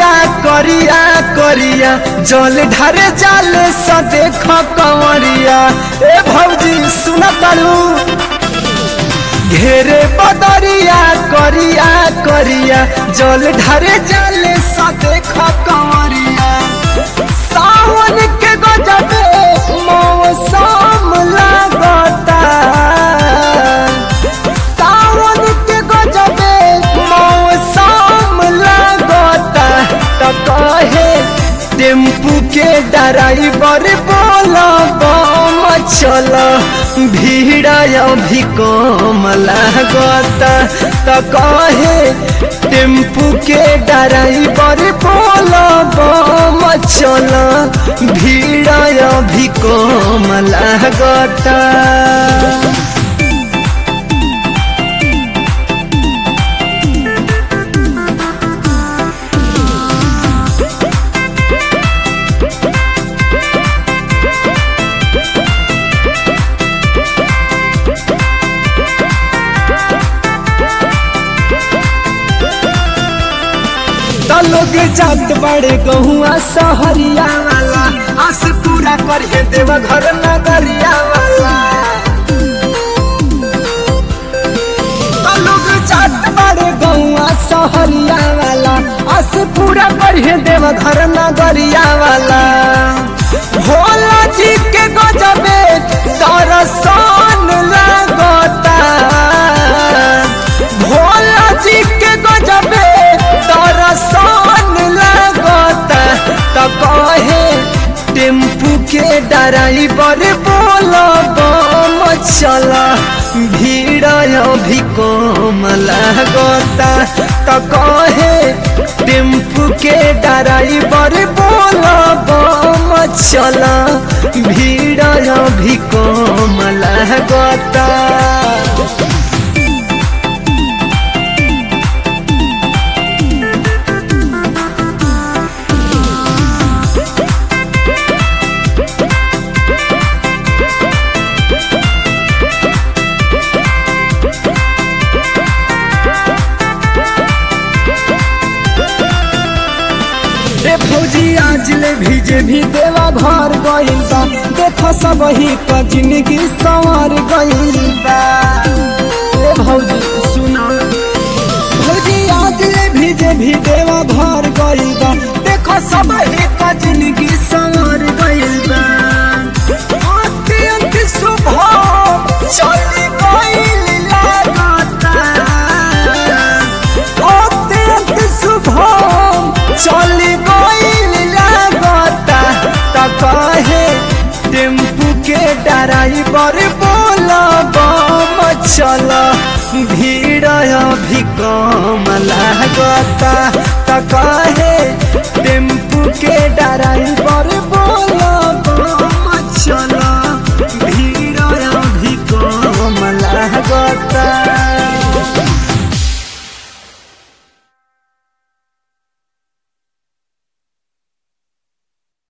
बदरिया करिया करिया जल ढारे जाले स देख कंवरिया ए भौजी सुन तारू घेरे बदरिया करिया करिया जल ढारे जाले स देख कंवरिया सावन के गजबे मौसम लागता सावन के गजबे मौसम लागता त कहे टेम्पू के ड्राइवर बोला बम चल भीड़ अभी कम लागता त कहे टेम्पू के ड्राइवर बोला बम चल भीड़ अभी कम लागता त लोग जात बड़े गहुआ सहरिया वाला आस पूरा करे देव घर नगरिया वाला त लोग जात बड़े गहुआ सहरिया वाला आस पूरा करे देव घर नगरिया वाला भोला जी के गजबे दर्शन लगता भोला जी के गजबे दर्शन लगता त कहे टेम्पू के ड्राइवर बोला बम चल भीड़ अभी कम लगता त कहे टेम्पू के ड्राइवर बोला बम चल भीड़ अभी कम लगता रे फौजी आज ले भीजे भी देवा घर गइल बा देख सब ही का जिंदगी संवर गइल बा रे भौजी सुना भौजी आज ले भीजे भी देवा घर गइल बा देख सब ही का जिंदगी संवर गइल बा अत्यंत शुभ चली गइल लागता अत्यंत शुभ चली गइल लागता त कहे टेम्पू के ड्राइवर बोला बम चल भीड़ अभी कम लागता त कहे टेम्पू के ड्राइवर बोला